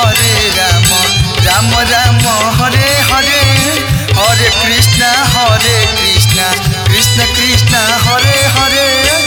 हरे राम राम राम हरे हरे हरे कृष्ण हरे कृष्ण कृष्ण कृष्ण हरे हरे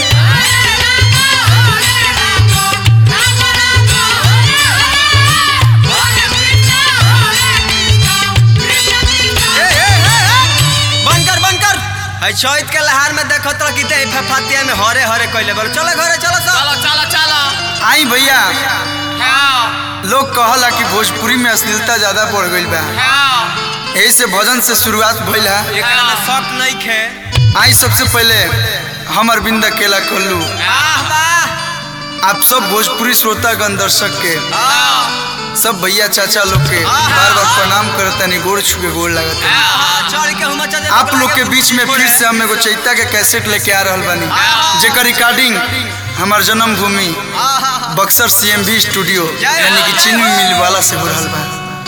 बनकर बनकर है चैत के लहार में देखो तो कि दे फफातिया में हरे हरे कइले बोल चलो घरे चलो सब चलो चलो चलो आई भैया हाँ लोग कहला कि भोजपुरी में अश्लीलता ज्यादा बढ़ गई बा हाँ यही से भजन से शुरुआत भइल है एकरा में शक नहीं खे आई सबसे पहले हम अरविंद अकेला कोल्लू वाह वाह आप सब भोजपुरी श्रोतागण दर्शक के हाँ सब भैया चाचा लोग के बार बार प्रणाम करतनी गोड़ छुके गोड़ लगता हाँ, चढ़ के हुमा चल आप लोग के बीच में फिर से हम एगो चैता के कैसेट लेके आ रहल बानी जेकर रिकॉर्डिंग हमार जन्मभूमि बक्सर सीएमवी स्टूडियो यानी कि चीनी मिल वाला से हो रहल बा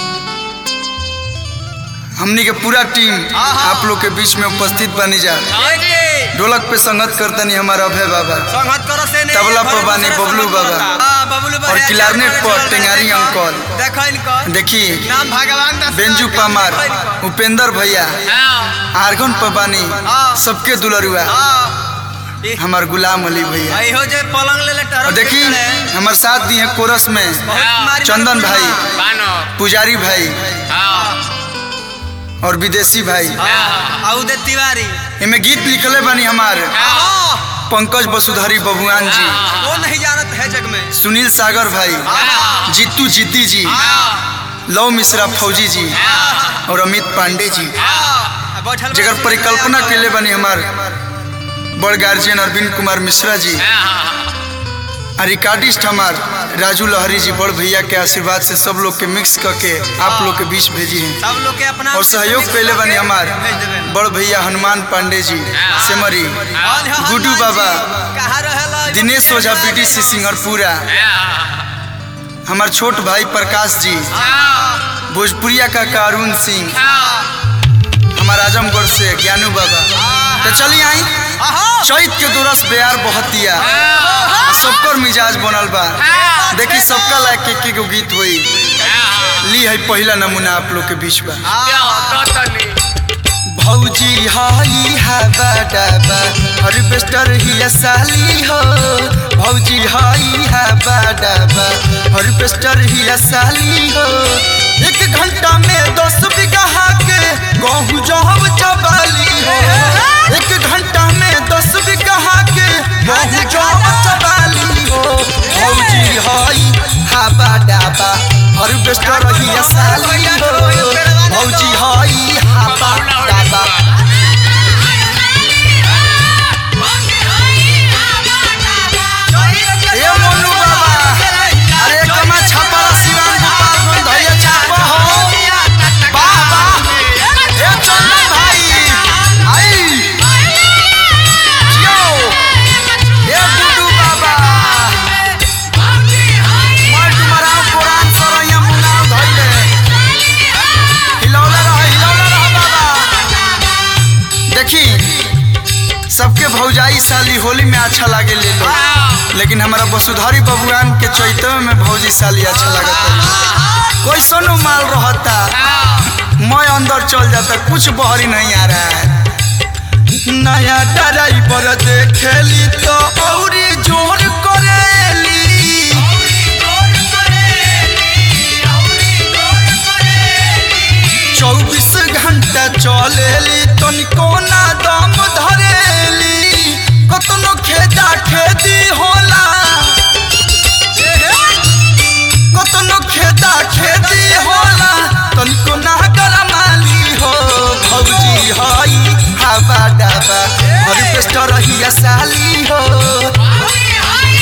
हमनी के पूरा टीम आप लोग के बीच में उपस्थित बनी जा ढोलक पे संगत करतनी हमारा अभय बाबा संगत करो से नहीं तबला पर बानी बबलू बाबा। हां बबलू बाबा और क्लारनेट पर टेंगारी अंकल। देखो इनको देखी नाम भगवान दास बेंजू पामार उपेंद्र भैया हाँ आर्गन पबानी सबके दुलरुआ हां हमार गुलाम अली भैया आई हो जे पलंग ले ले और टरक देखी हमार साथ दी है कोरस में चंदन भाई बानो पुजारी भाई हाँ और विदेशी भाई आउदे तिवारी इनमें गीत लिखले बानी हमार हां पंकज वसुधारी बबुआन जी वो नहीं जानत है जग में सुनील सागर भाई जीतू जिद्दी जी लव मिश्रा फौजी जी और अमित पांडे जी हां बैठल जगर परिकल्पना के लिए बनी हमार बड़ गार्जियन अरविंद कुमार मिश्रा जी और रिकॉर्डिस्ट हमार राजू लहरी जी बड़ भैया के आशीर्वाद से सब लोग के मिक्स करके आप लोग के बीच भेजी हैं सब लोग के अपना और सहयोग पहले बने हमार भेज देबे बड़ भैया हनुमान पांडे जी सेमरी गुड्डू बाबा कहाँ रहेला दिनेश ओझा बीडीसी सिंगरपुरा हमार छोट भाई प्रकाश जी भोजपुरिया का अरुण सिंह हमार आजमगढ़ से ज्ञानू बाबा तो चलिए आई चैत के दुरस बेयार बहुत दिया सबकर मिजाज बनल बा देखी सबका लायक के के गो गीत होई ली है पहला नमूना आप लोग के बीच बा भौजी हाई हा बाडाबा हार्वेस्टर ही साली हो भौजी हाई हा बाडाबा हार्वेस्टर ही साली हो एक घंटा में दस बीघा के गहूँ जहब चबाली हो एक घंटा में दस बीघा के गहूँ जहब चबाली हो भौजी हाई हा बाडाबा हार्वेस्टर ही साली हो भौजी हाई हा बाडाबा ए मोनू बाबा अरे कमा छापा सिवान गोपाल गंज धैया छापा हो वाह वाह ए चंदन भाई आई जियो ए गुड्डू बाबा मैं तुम्हारा पुरान सरैया मुनाव धैले हिलौला रह हिलौला रह बाबा देखी सबके भौजाई साली होली में अच्छा लागे ले लो लेकिन हमारा वसुधारी बबुआन के चैतव में भौजी साली अच्छा लगता कोई सोनो माल रहता मैं अंदर चल जाता कुछ बहरी नहीं आ रहा है नया ड्राइवर देखेली तो औरी जोर करेली चौबीस घंटा चलेली तनिको ना दम धरेली कतनो खेदा खेदी होला कतनो खेदा खेदी होला तनिको ना गरमाली हो भौजी हई हवा डाबा हर पेस्ट रही साली हो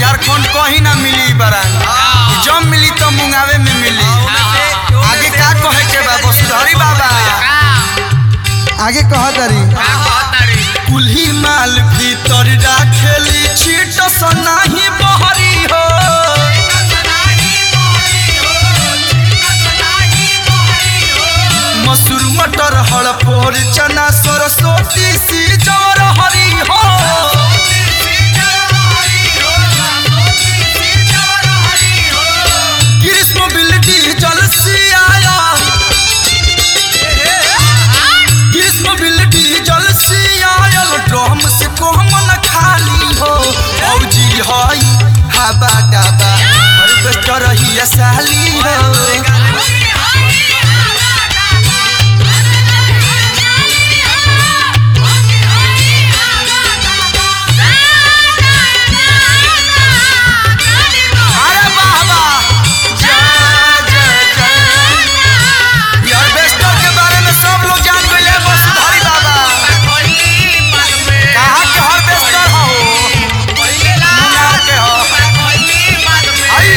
झारखंड कहीं ना मिली ई बरान जब मिली तो मुंगावे में मिली आगे का कहे के बा वसुधरी बाबा आगे कह दरी कुल्ही माल भीतर राखेली छीट सनाही बहरी हो मसूर मटर हड़पोर चना सरस्वती सी जवर हरी हो ग्रीष्म बिल्डी जल सियाया ग्रीष्म बिल्डी जल सियायल ड्रम से कोहम न खाली हो औजी हई हवा डाबा हार्वेस्टर ही साली हो अरे बाबा जय जय जय ये हार्वेस्टर के बारे में सब लोग जान गए वसुधारी बाबा कहाँ के हार्वेस्टर हो मुंगार के हो आई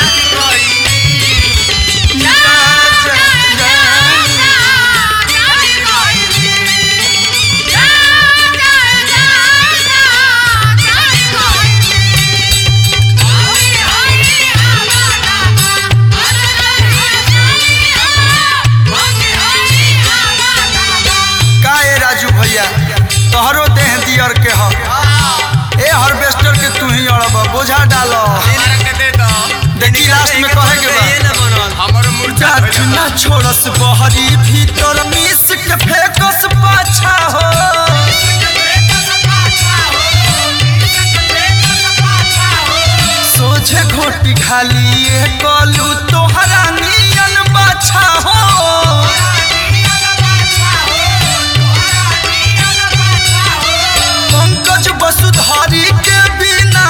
जय जय जय का ए राजू भैया तोहरो देह दियर के हो ए हार्वेस्टर के तू ही अड़ब बोझा डाल देखी लास्ट में कहे के बा जात ना छोड़स बहरी भीतर मिस के फेकस पाछा हो सोझे घोटी खाली ए कलू तोहरा नियन बाछा हो पंकज वसुधारी के बिना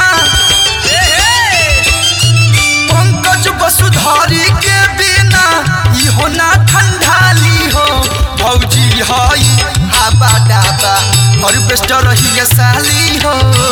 पंकज वसुधारी के बिना इहो ना ठंडाली हो भौजी हई हवा डाबा हार्वेस्टर ही साली हो